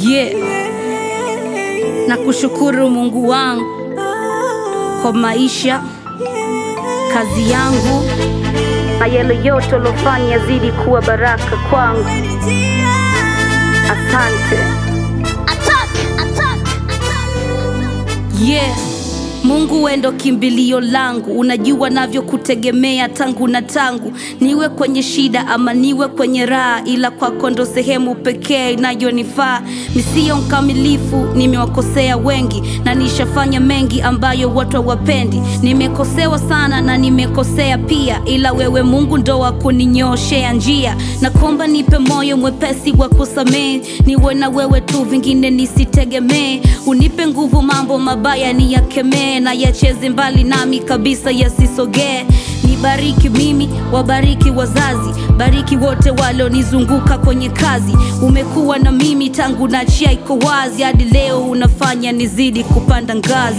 Yeah. Na kushukuru Mungu wangu kwa maisha, kazi yangu na yale yote uliofanya zidi kuwa baraka kwangu. Asante. Yeah. Mungu wewe ndo kimbilio langu, unajua navyo kutegemea tangu na tangu, niwe kwenye shida ama niwe kwenye raha, ila kwako ndo sehemu pekee inayonifaa. Nisiyo mkamilifu, nimewakosea wengi na nishafanya mengi ambayo watu hawapendi. Nimekosewa sana na nimekosea pia, ila wewe Mungu ndo wa kuninyooshea njia. Nakomba nipe moyo mwepesi wa kusamehe, niwe na wewe tu, vingine nisitegemee. Unipe nguvu, mambo mabaya niyakemee, na yacheze mbali nami kabisa, yasisogee. Nibariki mimi, wabariki wazazi, bariki wote walionizunguka kwenye kazi. Umekuwa na mimi tangu nachia iko wazi, hadi leo unafanya nizidi kupanda ngazi.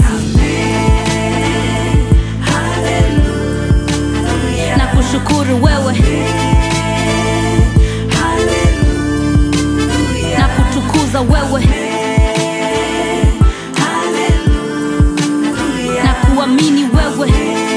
Na kushukuru wewe na kutukuza wewe na kuamini wewe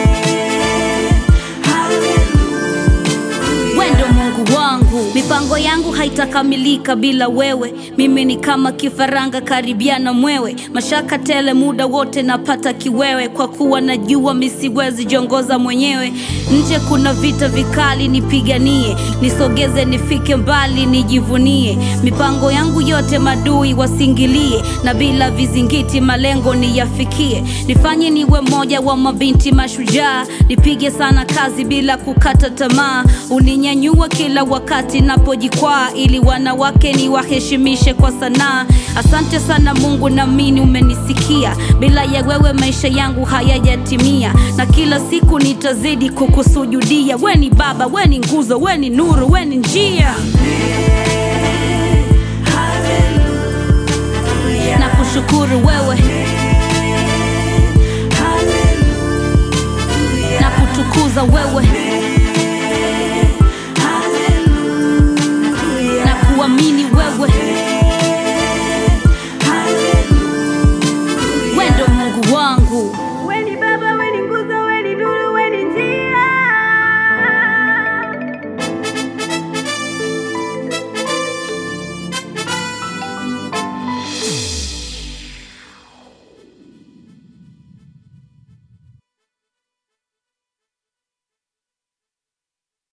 wendo Mungu wangu. Mipango yangu haitakamilika bila wewe. Mimi ni kama kifaranga karibiana mwewe, mashaka tele muda wote napata kiwewe, kwa kuwa najua misiwezi jiongoza mwenyewe. Nje kuna vita vikali, nipiganie, nisogeze, nifike mbali, nijivunie. Mipango yangu yote madui wasingilie, na bila vizingiti malengo niyafikie. Nifanye niwe mmoja wa mabinti mashujaa, nipige sana kazi bila kukata tamaa. Uninyanyua kila wakati napojikwaa, ili wanawake niwaheshimishe kwa sanaa. Asante sana Mungu, naamini umenisikia. Bila ya wewe maisha yangu hayajatimia, na kila siku nitazidi kukusujudia. We ni Baba, we ni nguzo, we ni nuru, we ni njia. Na kushukuru wewe na kutukuza wewe